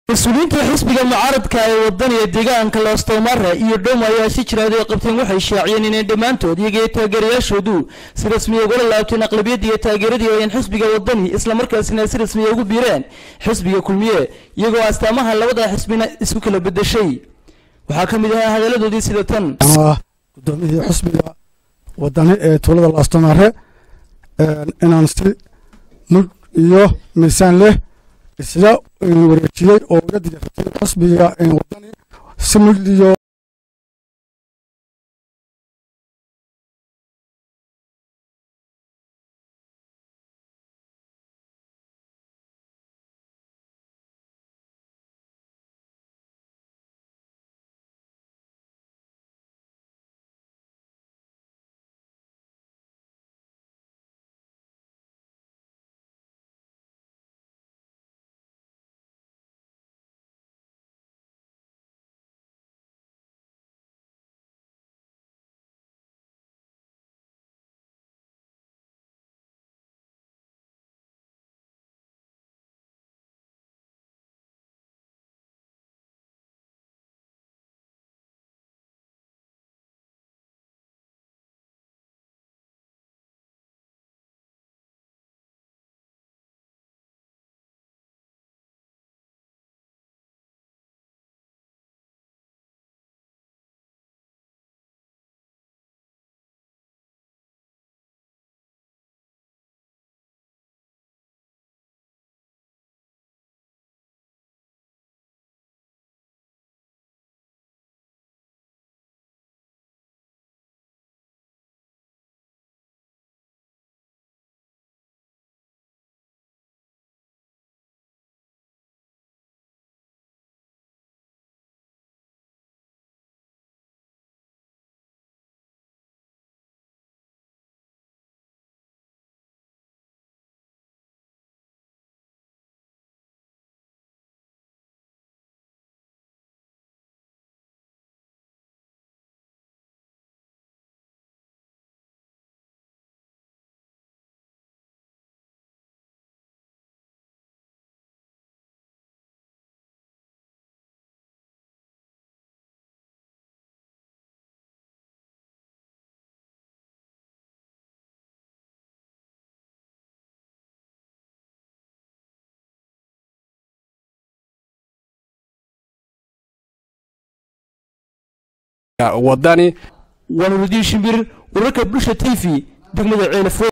mas-uuliyiinta xisbiga mucaaradka ee wadaniga deegaanka loostomare iyo dhowm ayaa si jiraada qabteen waxay shaaciyeen inay dhammaantood iyaga iyo taageerayaashoodu si rasmiya ugala laabteen aqlabiyadda iyo taageeradii ayeen xisbiga wadani islamarkaasina si rasmiya ugu biireen xisbiga kulmiye iyagoo astaamaha labada xisbina isku kala bedeshay waxaa ka mid ahaa hadaladoodii sida tan gudoomiyihii xisbiga wadani ee tuulada loostomare inaan si mug iyo miisaan leh isla wareejiyey oo uga diyaartay xisbiga wadani si mug iyo wadani wanurudiin shimbir wararka bulsha t v degmada ceelafo